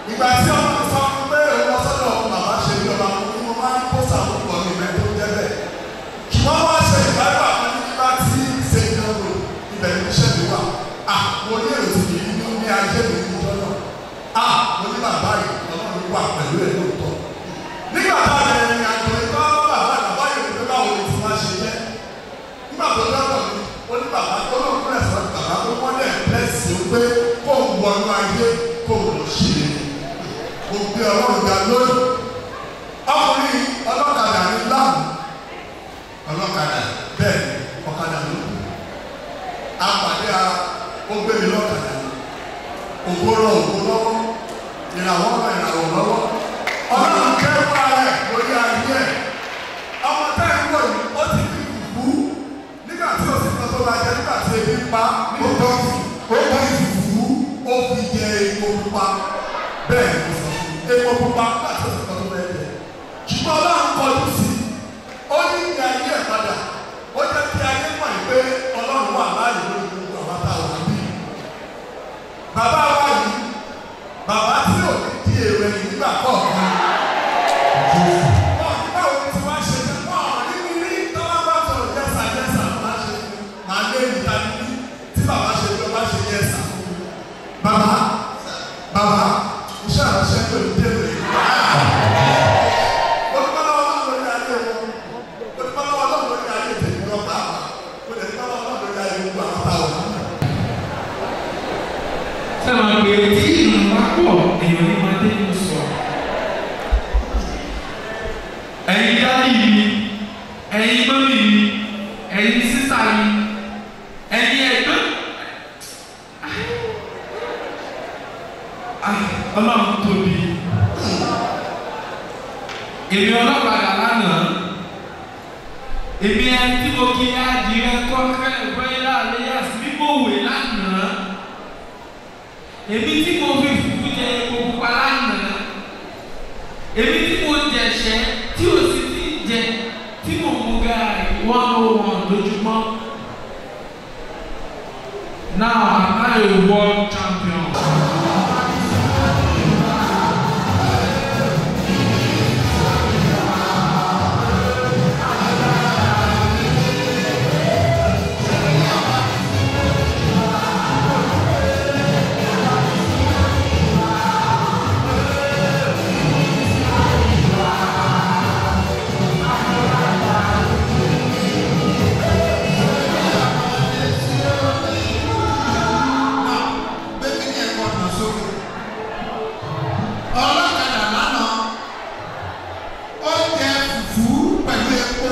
ìgbà tí ọmọ sọ fún pé òun lọ sọ́dọ̀ bàbá ṣe bí ọba mo ní mo máa ń pósà púpọ̀ ní ìmẹ́ tó jẹ́ bẹ́ẹ̀ ṣùgbọ́n wọ́n ṣe ìbára àwọn nígbà tí ṣe ìdánwò ibẹ̀ ní iṣẹ́ mi wà à mo ní èrò tì í ní ní ajé mi ní ìjọ náà à mo ní bàbá yìí ọlọ́run wà pẹ̀lú ẹ̀ lóòótọ́ nígbà tá a lè rìn àjò ìgbà bàbá bàbá yìí pé báwo ni ti máa ṣe jẹ́ nígbà tó dọ́dọ̀ mi ó ní bàbá tó lóun fún ẹ̀sán bàbá tó wọ́n lẹ̀ lẹ́sì ó pé kó o wọnú ayé kó o lọ ṣe é mo gbé ọlọ́run ga lónìí ọkùnrin ọlọ́kadà ní láàmú ọlọ́kadà bẹ́ẹ̀ ni ọ̀kadà ló kù apàdé a ó gbé mi lọ́kadà ni ògbó rọ ògbó lọ́wọ́ ìràwọ̀ rọ ìràwọ̀ lọ́wọ́ ọlọ́run kẹ́kọ̀ọ́ ara ẹ̀ lórí ayé ẹ̀ ọmọ tá ẹ̀ ń wọ̀ yìí ó ti fi kú nígbà tí o sì fẹ́ tó máa jẹ nígbà tí ebi pa ó tọ́ ó tọ́ ìfùfú ó fi jẹ epo pupa bẹ́ẹ̀ ni mo sọ fún un epo pupa nígbà tí o sì fẹ́ tó máa jẹ ṣùgbọ́n ọlọ́run kọjú sí i ó ní ìgbà ayé ẹ̀ padà ó jẹ́ kí ayé mọ̀ ẹ́ pé ọlọ́run wà láàyè lórí gbogbo àwọn táwọn àbí bàbá wa yìí bàbá tí ò ní di èrò ẹ̀yìn nígbà kọ̀ọ̀kan wọn báwo ni tí wọ́n ṣe fẹ́ wọn nínú ní tọ́lá bá sọ̀rọ̀ jẹ́sà jẹ́sà ló máa ṣe máa lé níta níbí tí bàbá ṣe ló bá ṣe jẹ́sà bàbá bàbá iṣẹ́ àránṣẹ́ tó ní dé rèé olùkọ́lọ́wọ́ náà lórí ayé wọn olùkọ́lọ́wọ́ náà lórí ayé tèmi lọ pàápàá olùkọ́lọ́wọ́ náà lórí ayé gbogbo àwọn táwọn. sábà pé tí ìlú bá pọ̀ èèyàn ní máa dé ní sọ. ẹ̀yin dáàbì mi ẹ̀yin mọ́mì mi ẹ̀yin sísá mi ẹ̀yin ẹ̀gbọ́n. Ah, ọlọ́run tóbi. èmi ọlọ́pàá lánàá èmi ẹni tí mo kí adìrẹ kọ́kẹ́ ìwé láàrin yàtí mímọ̀ wè lánàá èmi tí mo fi fùfú jẹ epo pupa lánàá èmi tí mo jẹ̀ṣẹ́ tí o sì ti jẹ tí mo mú gaari wọ́n ló wọ̀n lójúmọ́ now am I a world champion. bẹ́ẹ̀ ni ẹ̀kọ́ ọ̀nà sókè. ọlọ́kadà lánàá ó jẹ fùfú pẹ̀lú epo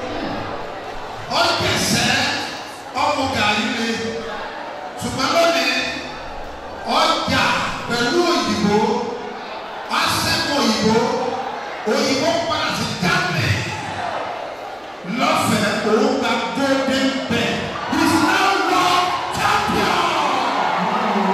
ó jẹsẹ̀ ọmọ gàrí le ṣùgbọ́n lónìí ọjà pẹ̀lú òyìnbó ọ̀sẹ̀kọ̀ òyìnbó òyìnbó padà sí jáde lọ́fẹ̀ẹ́ òun gba golden bell he is now world champion.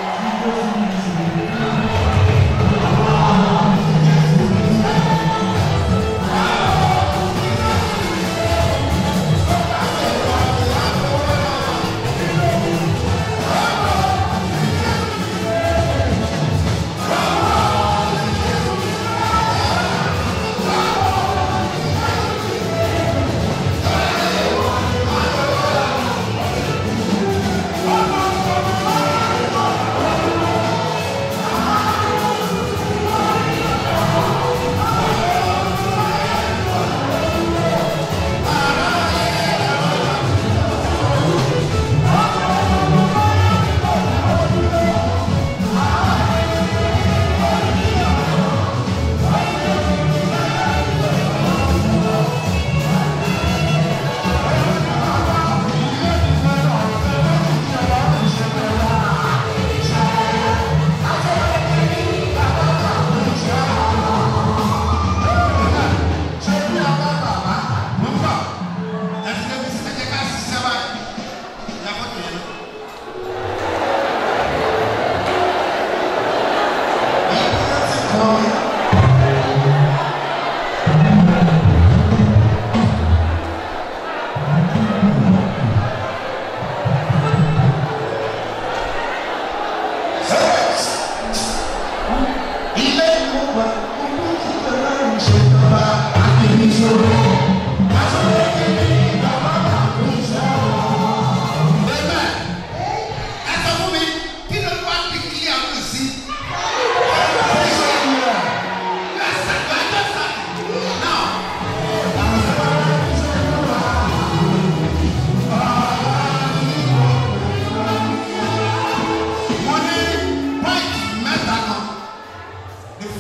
ṣe bí ọba bàbá mo ń bọ̀ ẹtí débi sí ẹjẹ ká ṣiṣẹ́ báyìí ìyàwó tó yẹ lọ.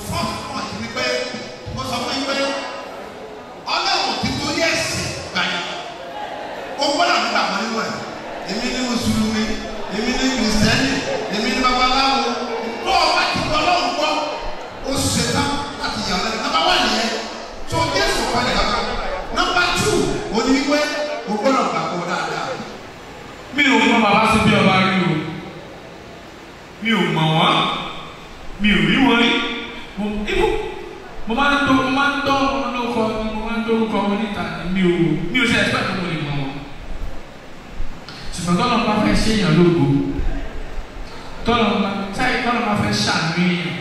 fọ́ọ̀mù pọ̀ ní pé mo sọ fún yín pé ọlọ́run ti torí ẹ̀sìn gbàyà ó gbọ́dọ̀ nígbà kan nínú ẹ̀ èmi ní mùsùlùmí èmi ní kìrìsìtẹ́nì èmi ní babaláwo tó o bá ti gbọ́ ọlọ́run gbọ́ ó ṣetán láti yà lẹ́nu nọ́mbà wà nìyẹn tó o jẹ́ sọ̀rọ̀ ẹ̀ kàkà nọ́mbà tù ó ní wípé o gbọ́dọ̀ gbàgbọ́ dáadáa. mi ò mọ bàbá sí bí ọba rí o mi ò mọ̀ wọ́n mi ò rí wọn rí mo ibò mo máa ń tó mo máa ń tọ́ wọn lóko ni mo máa ń tó orúkọ wọn níta ni mi ò mi ò ṣe ẹ̀sìpẹ̀ tó mo lè mọ̀ wọn ṣùgbọ́n tọ́lọ́ bá fẹ́ ṣe èèyàn lógo tọ́lọ́ bá táyì tọ́lọ́ bá fẹ́ ṣàánú èèyàn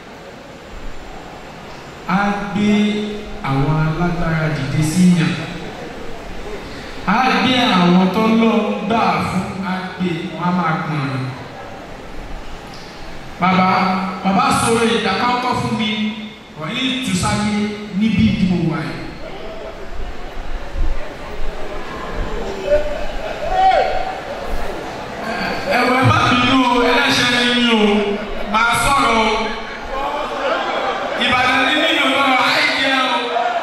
á gbé àwọn alágbára dìde sí yàn á gbé àwọn tó lọ gbà fún á gbé wọn á máa pọn rẹ bàbá bàbá sọ̀rọ̀ ìdàkọ́kọ́ fún mi wọ́n ní tùsáyé níbi ìdìbò wáyé. ẹ̀wẹ̀ má bínú o ẹlẹ́ṣẹ̀ ni yín o máa sọ̀rọ̀ o ìbàdàn ní nínú ọ̀rọ̀ àìjẹ́ o.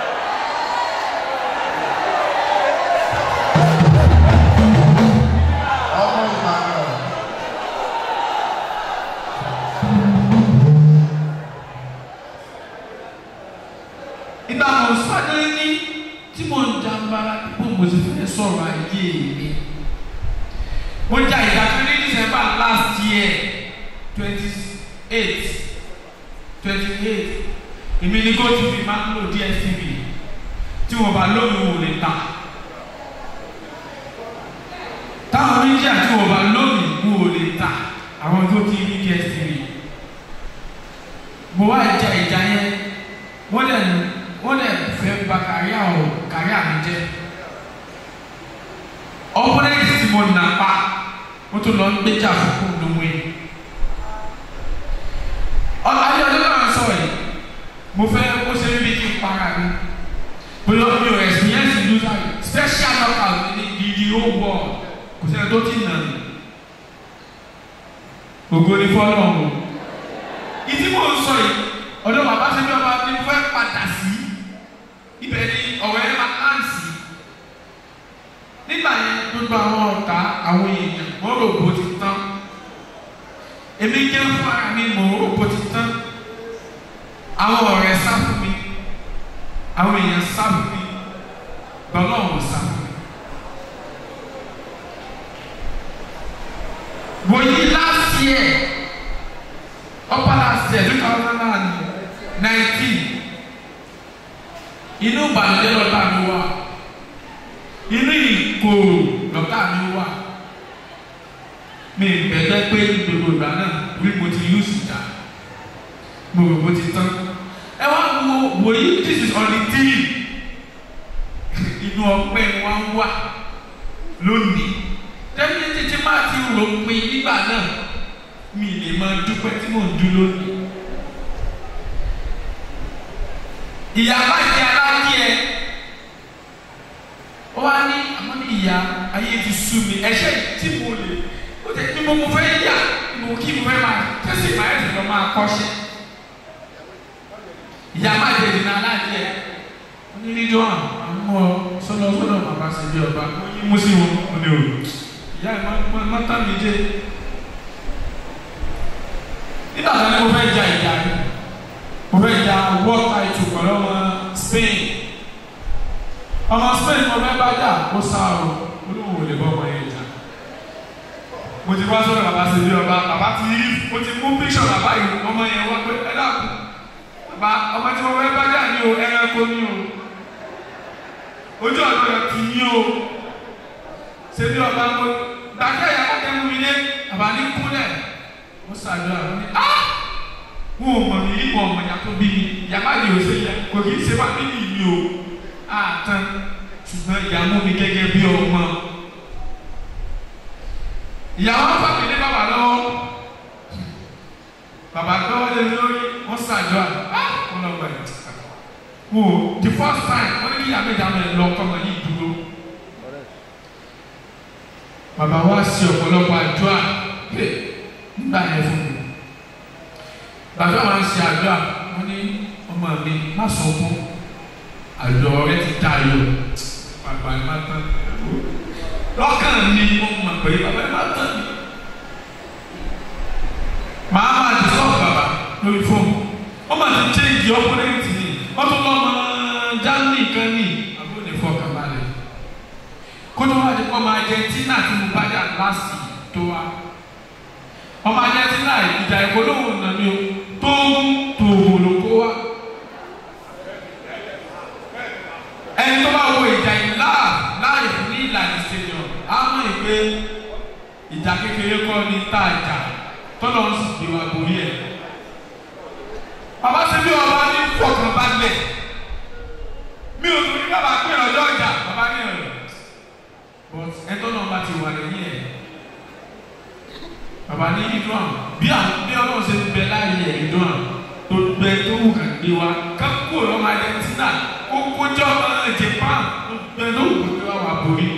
ọmọ ìbàdàn ìgbà mo sáré ní tí mo ń jàmbára bó mo ti fẹ́ sọ̀rọ̀ ayé mi. mo jà ìdájọ́ ní december last year twenty eight twenty eight èmi ní gotv máa ń lò dstv tí wọ́n bá lómi wò lè ta táwọn méjì àti wọ́n bá lómi wò lè ta àwọn gotv dstv mo wá ìjà ìjà yẹn wọ́n dẹ̀ wọ́n dẹ̀ fẹ́ ba kàríà o kàríà mi jẹ́ opponent tí mo nà pa mo tún lọ ń gbéjà fún kúndùnmù yìí ayé ọdún náà sọ yìí mo fẹ́ kó ṣe bí kí n para mi bóyá mi ò experience loser yìí special knockout ní the the whole world kò sẹ́ni tó ti nà mí ògo ni fọlọ́ọ̀mù ìdí mò ń sọ yìí ọ̀dọ̀ bàbá ṣe bí ọba ní fẹ́ padà sí ibẹ̀ ni ọ̀rọ̀ ẹ̀ máa ń sí nígbà yẹn gbogbo àwọn ọ̀tá àwọn èèyàn wọ́n rò bó ti tán èmi jẹ́ fún ara mi mò ń rò bó ti tán àwọn ọ̀rẹ́ sá fún mi àwọn èèyàn sá fún mi bọ́lá ọ̀hún sá fún mi. wòye last year upper last year two thousand and nineteen inú ìbànújẹ́ lọ́tà mi wà inú ìkorò lọ́tà mi wà mi bẹ̀rẹ̀ pé gbogbo ìgbà náà wí mo ti lù síta mo rò mo ti tán ẹ wá wo wòye this is on the three inú ọpẹ́ ni wọ́n wà lónìí tẹ́lẹ̀ títí máa ti rò pin nígbà náà mi lè máa dúpẹ́ tí mò ń dú lónìí. ìyá bá jẹ aláàjẹ ó wá ní àmọ́ ní ìyá ayé ti sú mi ẹ̀ṣẹ̀ tí mo lè ó tẹ̀ ní mo mo fẹ́ yà mo kí mo fẹ́ máa tẹ́sí máa ẹ̀sìn lọ máa kọ́ṣẹ́. ìyá bá jẹ ìdìnnà aláàjẹ onídìjọ́ àwọn sọ́nà sọ́nà bàbá ṣe bí ọba ó yí mú sí wọn ó ní o ìyá ẹ̀ má tán mi jẹ́ nígbà tó ní mo fẹ́ ja ìjà ni mo fẹ́ ja world title pẹ̀lú ọmọ Spain ọmọ Spain mo fẹ́ bá jà ó sá o olóhùn ò lè bọ́ ọmọ yẹn jà mo ti wá sọ́dọ̀ bàbá sí bí ọba bàbá ti rí mo ti mú píṣọ̀ bàbá yìí ọmọ yẹn wá pé ẹ dàkú bàbá ọmọ tí mo fẹ́ bá jà ní o ẹranko ní o ojú ọ̀dọ́ yẹn ti yín o ṣe bí ọba mo dàkẹ́ yàrá kẹ́mu mi lé bàbá ní kúnlẹ̀ ó ṣàdúrà ó ní á wọn ò mọ̀ mí rí wọn ọmọ yàtọ̀ bí mi yàrá yìí ò ṣe yẹ kò kì í ṣe fámìlì mi o àtàn ṣùgbọ́n ìyàwó mi gẹ́gẹ́ bí ọmọ ìyàwó fámìlì bàbá lọ́wọ́ bàbá lọ́wọ́ lé lórí wọ́n ṣàdúrà á wọn lọ gbà yìí wò the first time wọ́n ní kí yàrá ìjà mi lọ ọkọ mi yìí dúró bàbá wa ṣe ọ̀pọ̀lọpọ̀ àdúrà nígbà yẹn fún mi bàbá wa ṣe àdúrà mo ní ọmọ mi má sọkún àlọ́ rẹ ti tayọ bàbá ẹ má tán lọ́kàn mi mo mọ̀ pé bàbá ẹ má tán mi màá máa ti sọ́ọ̀ bàbá lórí fóònù wọ́n máa ti chéǹjì ọ́pọ́nẹ́ǹtì ni wọ́n tún lọ́ mọ Germany kan ní àbúrò ní fọkànbalẹ̀ kótó wá di ọmọ Argentina tí mo bá dà láàsì tó wá ọmọ Argentina ìjà ìpolówó nàní o tó ń tòwò ló kó wá ẹni tó bá wo ìjà ìlà láì ní ìlànà stadium á mọ̀ ìpè ìjà kékeré kọ́ ní tá a jà tọ́lọ́ ń sì gbé wa borí ẹ̀ bàbá ṣe bí ọba ní fọkànbalẹ̀ mi ò tún ní bàbá pé ọjọ́ ìjà bàbá ní ọ̀rọ̀ but ẹtọ́ náà bá ti wà lẹ́yìn ẹ̀ bàbá ní ìdúrà bí àwọn bí ọlọ́run ṣe bẹ láàyè ẹ̀ ìdúrà tó gbẹ tó wù kàn gbé wa kákó lọ́mọ Argentina ó kójọ́ ọmọ Japan tó gbẹ tó wù kàn gbé wa wà borí.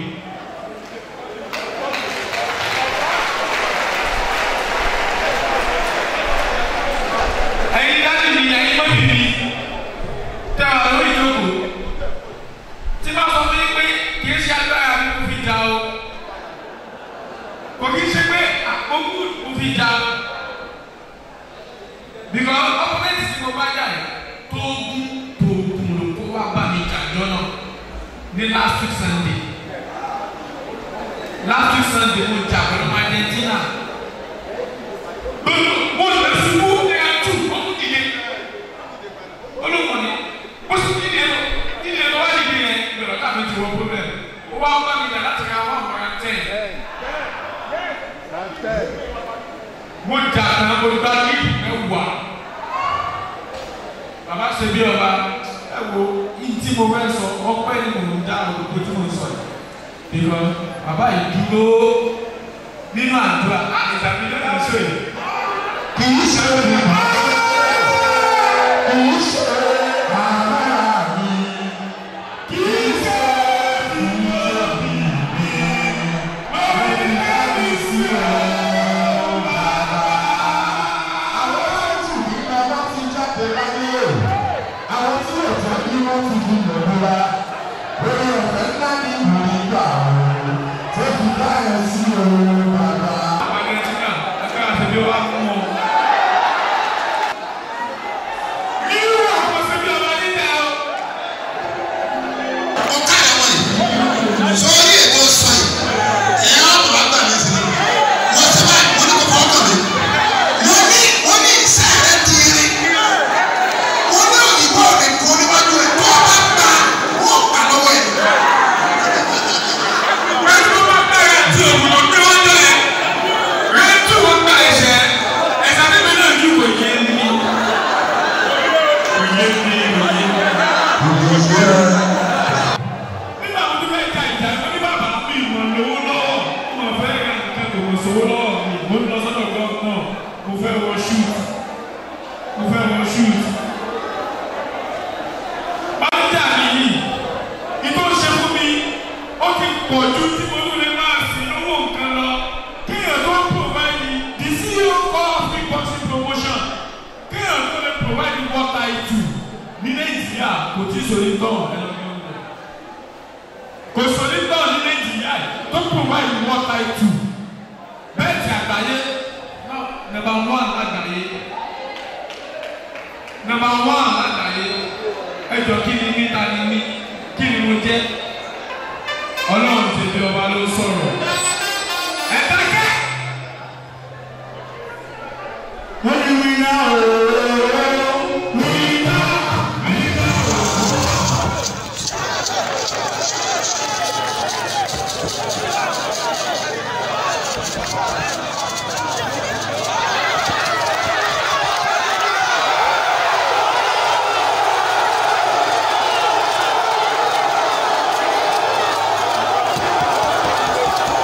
ẹ̀yin dájú mi ẹ̀yin mọ́bí mi tẹ́ ọ lórí ìjókòó tí bá sọ fún yín pé kì í ṣe agbára mi kò fi jà o kò kì í ṣe pé àkókò kò fi jà o because opponent tí mo bá jà yìí tó gún tó gún ló kó wá bá mi jà jọ́nà ní last week Sunday last week Sunday mo jà pẹ̀lú Argentina mo lè ṣubú ní àtú ọmọ dìde olùkọ́ ni ó sì dìde lọ dìde lọ wá dìde yẹn gbẹ̀rọ̀ káàmì ti wọ́n problem ó wá bá mi jà láti ra one hundred ten mo jà kan olùkọ́ ní ẹwà bàbá ṣe bí ọba ẹ wo yìí tí mo fẹ́ sọ ọpẹ́ ni mo ń dá òkú tí mo ń sọ yìí because bàbá yìí dúró nínú àdúrà ìtàbí lónìí ṣe yìí kì í ṣe ìmọ̀ kì í ṣe ara mi kì í ṣe ìyá mi mi lórí ẹ̀mí sí ẹ̀ bàbá. àwọn láti ní bàbá ti jáde láyé àwọn tí ò jẹ́ bí wọ́n ti di lòlúwa lórí ọ̀fẹ́ ńlá ní ìlú ìgbà ọ̀hún tó fi dá ẹ̀ sí òun bàbá. Argentina, ẹgbẹ́ àtẹ̀bí wa mú ọ. Irú àwọn ṣẹbí ọba nílẹ̀ o. ọ̀ká ẹ̀ wọ̀ yìí sọ́ọ́rí ètò sọ yìí ẹ̀yà ọ̀tọ̀ bá gbà mí sí ni mo ti bá mo ní kó fọ́ ọkọ̀ mi mo ní mo ní iṣẹ́ rẹ ti rí mo ní òyìnbó rẹ kó níwájú rẹ tó o bá gbà wọ́n gbà lọ́wọ́ yìí. Rẹ̀ tó bá bẹ̀rẹ̀ tí òun ló gbé wọ́n jẹ́. Rẹ̀ tó wọ́n gba ẹ̀ṣẹ̀. Ẹ̀ṣẹ̀ níbi náà ní kò yé mi. Kò yé mi, kò yé mi. Nígbà wo ni bẹ́ẹ̀ ka ìjà ẹ̀fọ́ ní bàbá mi ìmọ̀ lówó lọ́wọ́? Mo fẹ́ ra nǹkan kò mọ̀ sówó lọ́wọ́ mi. Mo ń lọ sọ́dọ̀ gọ́ọ̀nà. Mo fẹ́ wọ shoot. Mo fẹ́ wọ shoot. Bájà mi yìí, ìtò ṣe fún mi, ó ti pọ̀ ju tí mo tún lè máa sì lówó nǹkan lọ. Kéèyàn tó ń provide the CEO of Big Boxing Promotion. Kéèyàn tó lè provide water itu ní Nàìjíríà kò tí ì sòrí tán ẹlọ́gbẹ́rún rẹ̀. Kò sòrí tán ní Nàìjíríà tó provide water itu. Bẹ́ẹ̀ ti àgbáyé number one àgbáyé number one àgbáyé ẹjọ kí ni mí ta ni mí kí ni mo jẹ ọlọ́run ti bí ọba ló sọ̀rọ̀ ẹ dákẹ́. wọ́n ní wíná ooo wíná wíná Ẹ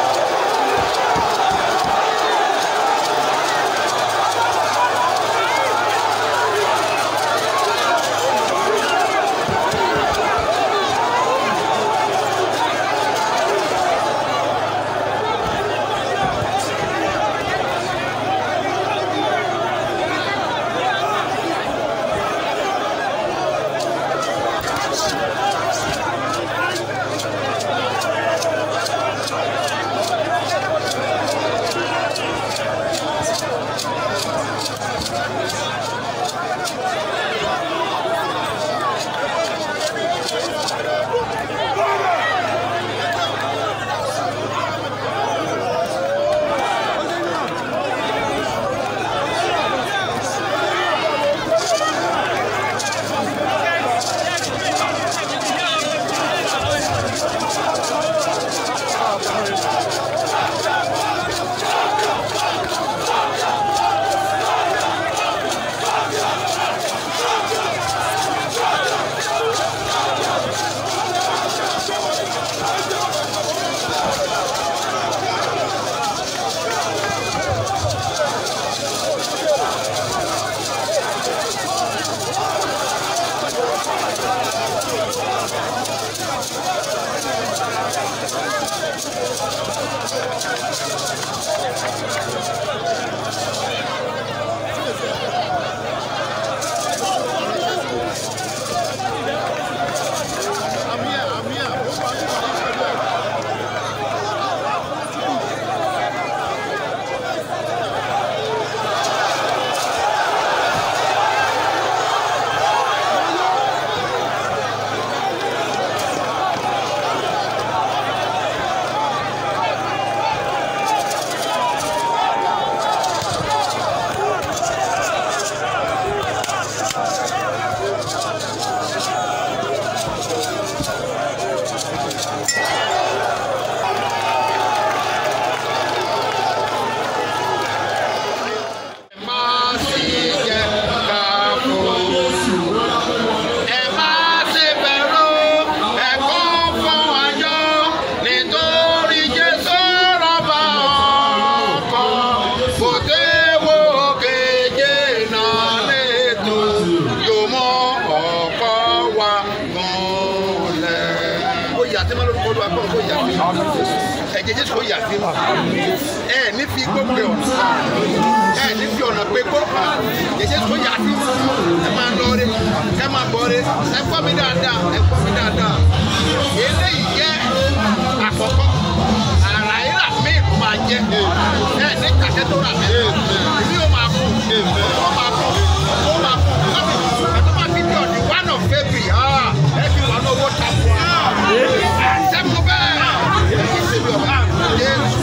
wa kọ́ kó yà sí ẹ̀jẹ̀ jésù kó yà sí ẹ ní fi igbó pe ọ̀nà ẹ ní fi ọ̀nà pe igbó ẹ̀jẹ̀ jésù kó yà sí ẹ máa lọ rí ẹ máa bọ̀ rí ẹ gbọ́ mi dáadáa ẹ gbọ́ mi dáadáa eléyìí jẹ́ àkọ́kọ́ àrà ìrà míì ló máa jẹ́ ẹ ní kàkẹ́ tó rà mí èmi ò máa kú ó máa kú ó máa kú ẹ tó máa fi di ọ̀dì one of February ẹ fi wà ní owó tàbí wa sẹ́mu bẹ́ẹ̀ èyí ṣe bí ọba Jésù.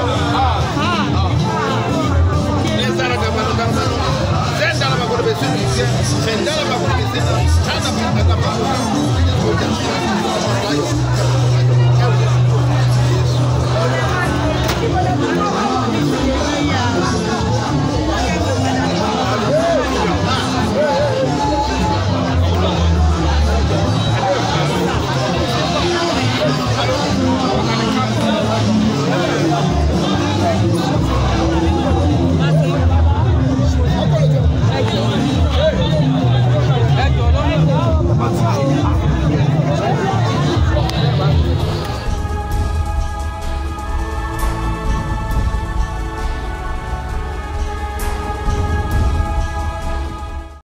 Nizara gabano gabano, zenda la magoro besini, zenda la magoro besini, chanda pa pa pa pa.